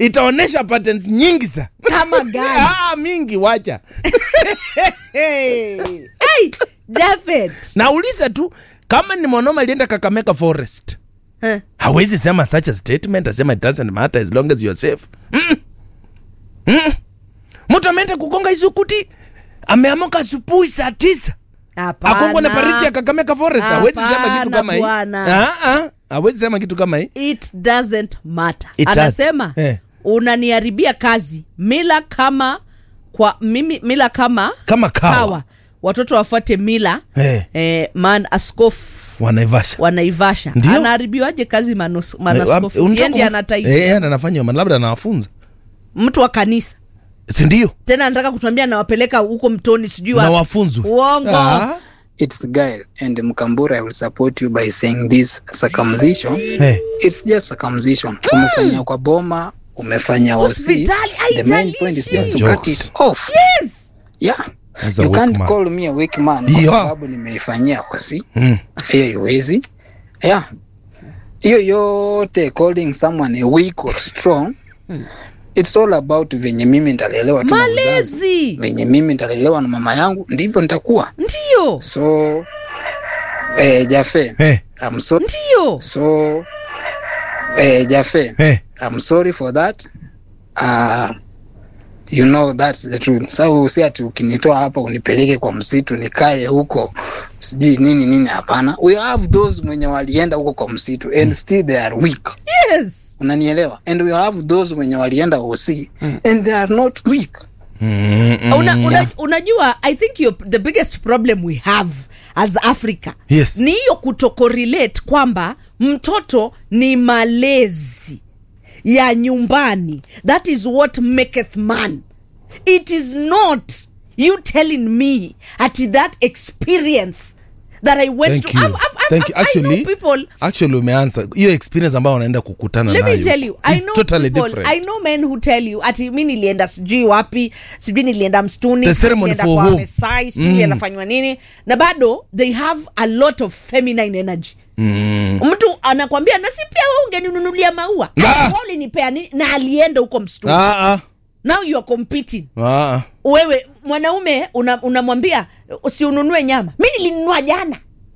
itaonyesha patterns nyingi sa kama gani ah, mingi wacha hey. hey, Japhet. nauliza tu kama ni mwanaume alienda kakameka forest Eh. hawezi sema such a statement asema it doesn't matter as long as you're safe mm. Mm. mtu ameenda kugonga hizo kuti ameamuka asubuhi saa tisa Hapana. akongwa na pariti ya kakameka forest hawezi sema kitu Hapana, kama hii bwana. Ah, ah, hawezi sema kitu kama hii it doesn't matter It does. anasema Eh. unaniharibia kazi mila kama kwa mimi mila kama kama kawa, kawa watoto wafuate mila Eh. eh, man askofu wanaivasha wanaivasha Ndio. anaharibiwaje kazi manos- Eh, manaskofu unataka yendi kum- anataita Eh, yeye anafanya man- labda anawafunza mtu wa kanisa sindio tena anataka kutuambia nawapeleka huko mtoni sijui na wapi. wafunzwe uongo Ah, It's Gail and Mkambura I will support you by saying this circumcision. eh. It's just circumcision. Umefanya kwa boma, umefanya OC. Hospitali, The main point is just to haijalishi. cut it off. yes Yeah. As a You weak can't man. call me a weak man kwa Yeah. sababu nimeifanyia OC. Mm. Hiyo iwezi. Yeah. Hiyo yote calling someone a weak or strong. It's all about venye mimi nitalelewa tu na mzazi. malezi Venye mimi nitalelewa na mama yangu ndivyo nitakuwa. ndio So eh, Jafe, Eh, I'm so ndio so eh, Jafe, eh. I'm sorry for that. Uh, you know that's the truth. Sasa si ati ukinitoa hapa unipeleke kwa msitu nikae huko sijui nini nini, hapana. We have those mwenye walienda huko kwa msitu and still they are weak. yes Unanielewa? And we have those mwenye walienda OC and they are not weak. Mm, mm. una, una, unajua i think you're, the biggest problem we have as africa Yes. ni hiyo kutokorelate kwamba mtoto ni malezi ya nyumbani that is what maketh man it is not you telling me at that experience that i went Thank to you. I've, I've, Thank you. I've, I know Actually, people actually umeansa hiyo experience ambayo unaenda kukutana let nayo me tell you i is know totally people, different i know men who tell you ati mi nilienda sijui wapi sijui nilienda mstuni The sijui ceremony nilienda for kwa whom? Mesai, sijui Mm. nilienda fanywa nini na bado they have a lot of feminine energy Mm. mtu anakwambia na si pia we ungeninunulia maua Ah! Wewe ulinipea nini na alienda huko mstuni Ah, ah, now you are competing ah, ah. wewe mwanaume una- unamwambia usiununue nyama mi nilinunua jana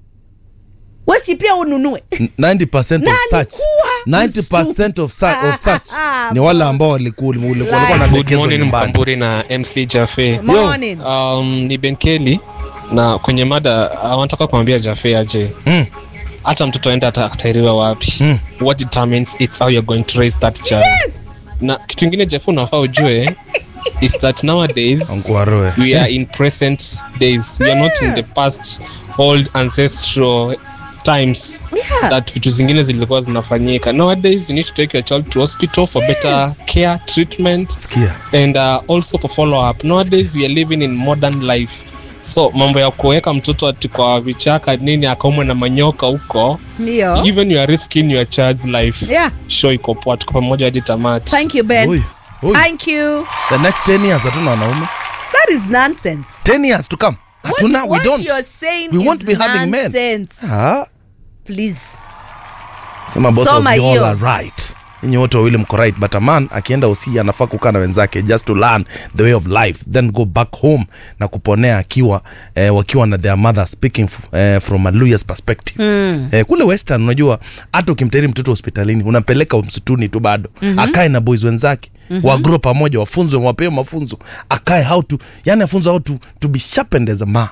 we si pia ununue 90% Na of such alikuwa 90% of such, of such Ah, ni wale ambao walikuwa walikuwa Lies. walikuwa Good wanaelekezwa morning nyumbani Mkamburi na MC Jafe. morning Um, ni Benkeli na kwenye mada uh, wanataka kumwambia Jafe aje Mm. hata mtoto aenda ata- atairiwa wapi Mm. what determines it's how you're going to raise that child yes na kitu ingine Jafe unafaa ujue is that nowadays Ankuaroe. we are in present days we are not in the past old ancestral times yeah. that vitu zingine zilikuwa zinafanyika nowadays you need to take your child to hospital for better Yes. care treatment sikia and uh, also for follow up nowadays we are living in modern life so mambo ya kuweka mtoto ati kwa vichaka nini akaumwe na manyoka huko ndio even you are risking your child's life yeah show iko poa tuko pamoja hadi tamati thank you ben Oi, oi. thank you the next 10 years hatuna wanaume that is nonsense 10 years to come hatuna what, we what don't you're saying we is won't be having men nonsense. ah please sema both Soma of you all hiyo. are right nyinyi wote wawili mko right but a man akienda usi anafaa kukaa na wenzake just to learn the way of life then go back home na kuponea akiwa eh, wakiwa na their mother speaking f- eh, from a lawyer's perspective mm. eh, kule western unajua hata ukimteri mtoto hospitalini unampeleka msituni tu bado mm-hmm. akae na boys wenzake mm-hmm. wagro pamoja wafunzwe wapewe mafunzo akae how to yani afunzwe how to, to be sharpened as a man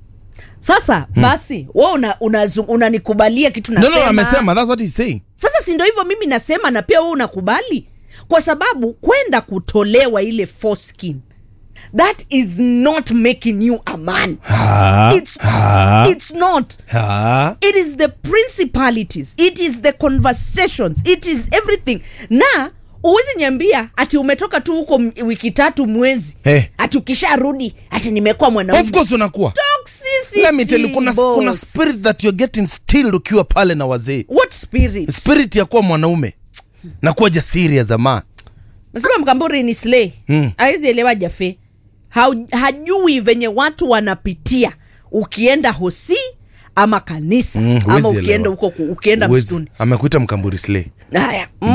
sasa basi we unanikubalia una, unazu- unanikubalia kitu no, nasema no, amesema that's what he's saying sasa si ndo hivyo mimi nasema na pia we unakubali kwa sababu kwenda kutolewa ile foreskin that is not making you a man ha, It's- ha, it's not ha. it is the principalities it is the conversations it is everything na uwezi niambia ati umetoka tu huko m- wiki tatu mwezi Eh. ati ukisharudi ati nimekuwa of mwanaume course unakuwa Toxicity, Let me tell you, kuna, boss. kuna spirit that you're getting still ukiwa pale na wazee what spirit spirit ya kuwa mwanaume na kuwa jasiri ya zamaa nasema mkamburi ni slay Mm. awezi elewa jafe Hau- hajui venye watu wanapitia ukienda hosi ama kanisa Mm, ama huwezi ukienda elewa. huko ku- ukienda Huwezi. msituni amekuita mkamburi slay haya